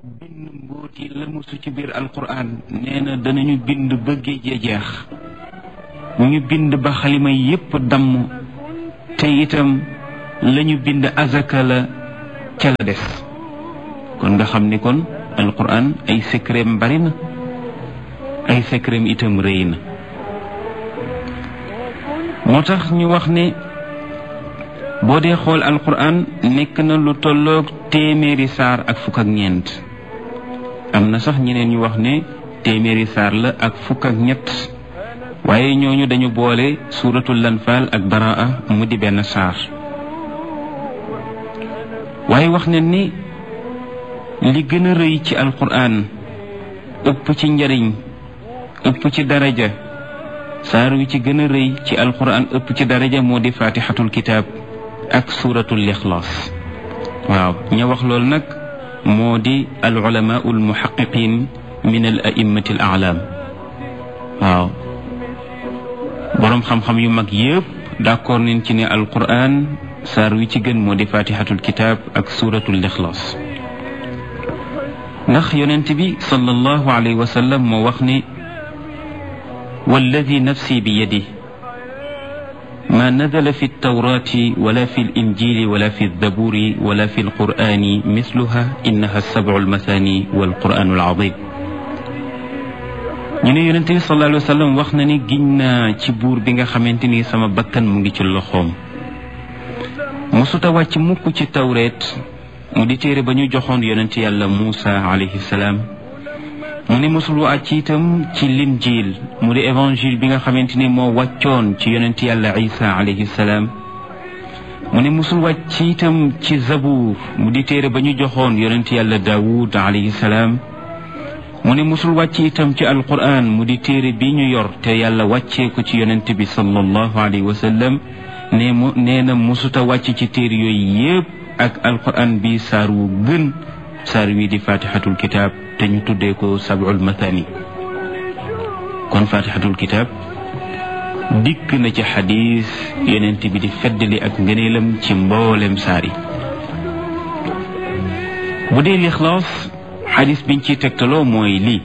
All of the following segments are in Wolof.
bind mbóoti la musu ci biir alquran nee na danañu bind ba géej ya jeex ñu bind ba xalima yépp damm te itam lañu bind azaka la ca la des kon nga xam ni kon alquran ay secretam bari na ay secretam itam rëy na moo tax ñu wax ne boo dee xool alquran nekk na lu tolloog téeméeri saar ak fukk ak ñeent am na sax ñeneen ñu wax ne téeméeri saar la ak fukk ak ñett waaye ñooñu dañu boole suuratul lanfaal ak baraa mu di benn saar waaye wax ne ni li gën a rëy ci alquran ëpp ci njariñ ëpp ci daraja saar wi ci gën a rëy ci alquran ëpp ci daraja moo di faatixatul kitaab ak suuratul ixlaas waaw ña wax loolu nag moo di al ulamaau al muhaqiqin min al a'immati al a'lam waaw boroom xam-xam yu mag yépp d'accord nañ ci ne alquran saar wi ci gën moo di faatixatul kitaab ak suuratul ixlaas ndax yonent bi sallallahu alayhi wa sallam moo wax ne walladi nafsi bi yadi ما نزل في التوراة ولا في الإنجيل ولا في الزبور ولا في القرآن مثلها إنها السبع المثاني والقرآن العظيم ñu ne yonent bi sallallahu alayhi wa sallam wax na ni giñ naa ci buur bi nga xamante ni sama bakkan mu ngi ci loxoom mosuta wàcc mukk ci tawreet mu di téere ba ñu joxoon yonent yàlla Muusa alayhi salaam mu ne mosul wàcc itam ci linjiil mu di évangile bi nga xamante ni moo wàccoon ci yonent yàlla isa alayhi salaam mu ne mosul wàcc itam ci zabuur mu di téere ba ñu joxoon yonent yàlla daawud alayhi salaam mu ne mosul wàcc itam ci alquran mu di téere bi ñu yor te yàlla wàccee ko ci yonent bi sallallahu alayhi wa sallam ne mu nee na mosuta wàcc ci téere yooyu yépp ak alquran bi saar wu gën saar wi di fatihatul kitab te ñu tuddee ko sab'ul mathani kon fatihatul kitab dikk na ci xadis yonent bi di feddali ak ngëneelam ci mboolem saar yi bu dee lixlaas xadis biñ ciy tegtaloo mooy lii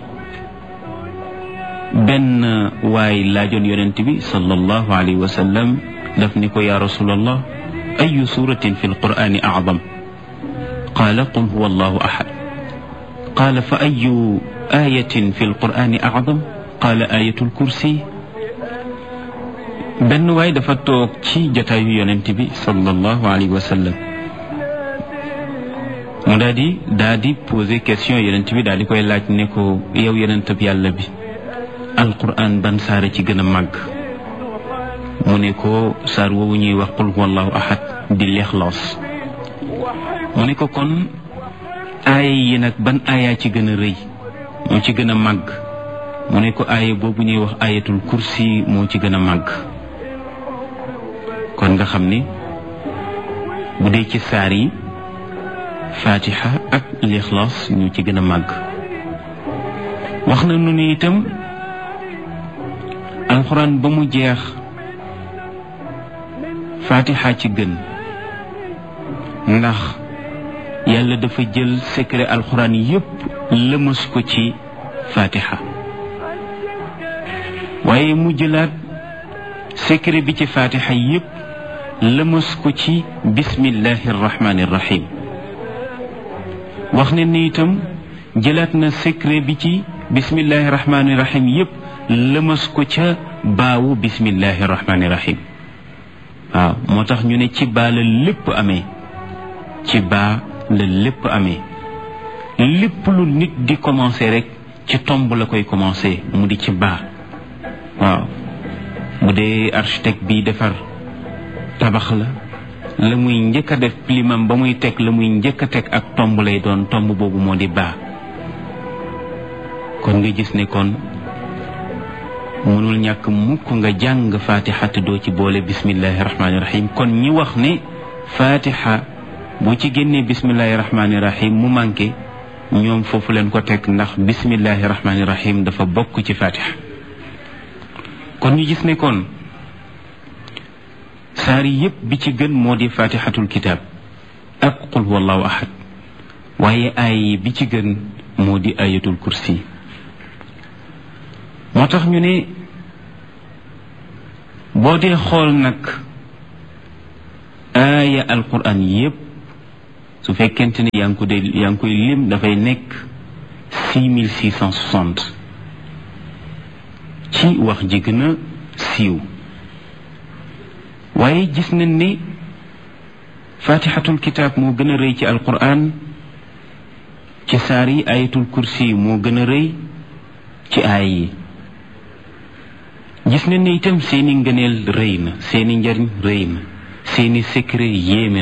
benn waay laajoon yonent bi sallallahu alayhi wa sallam daf ni ko ya rasulallah ayu suratin fi alqurani acdam qaala qul huwa allahu ahad qaala fa ayu ayatin fi alqurani acdam qaala ayatul kursi benn waay dafa toog ci jataayu yonent bi sallallahu alayhi wa sallam mu daal di daal di poser question yonent bi daal di koy laaj ne ko yow yonent bi yàlla bi alquran ban saara ci gën a màgg mu ne ko saar woowu ñuy wax qul huwallahu ahad di lixlaas mu ne ko kon aaya yi nag ban aaya ci gën a rëy moo ci gën a màgg mu ne ko aaya boobu ñuy wax ayatul kursi moo ci gën a màgg kon nga xam ni bu dee ci saar yi fatiha ak lixlaas ñu ci gën a màgg wax na nu ni itam alxuraan ba mu jeex fatiha ci gën ndax yàlla dafa jël secret alxuraan yépp lëmas ko ci fatiha waaye mu jëlaat secret bi ci fatiha yépp lëmas ko ci bismillahi arrahmani irrahim wax ne ni itam jëlaat na secret bi ci bismillahi rahmaani rahim yépp lëmas ko ca baawu bismillahi rahmaani rahim waaw moo tax ñu ne ci baa la lépp amee ci baa la lépp amee lépp lu nit di commencer rek ci tomb la koy commencer mu di ci baa waaw bu dee architecte bi defar tabax la la muy njëkk a def plimam ba muy teg la muy njëkk a teg ak tomb lay doon tomb boobu moo di baa kon nga gis ne kon mënul ñàkk mukk nga jàng fatiha te doo ci boole bismillahi rahmaani rahim kon ñi wax ne fatiha boo ci génnee bismillahi rahmaani rahim mu manqué ñoom foofu leen ko teg ndax bismillahi rahmaani rahim dafa bokk ci fatiha kon ñu gis ne kon saar yépp bi ci gën moo di fatihatul kitab ak qul huwallahu ahad waaye ay bi ci gën moo di ayatul kursi moo tax ñu ne boo dee xool nag aaya alquran yépp su fekkente ne yaa ngi ko dee yaa ngi koy lim dafay nekk six mille six cent soixante ci wax ji gën a siiw waaye gis nañ ne fatihatul kitaab moo gën a rëy ci alquran ci saar yi ayatul kursi moo gën a rëy ci aay yi gis nañ ne itam seeni ngëneel rëy na seeni njariñ rëy na seeni secret yéeme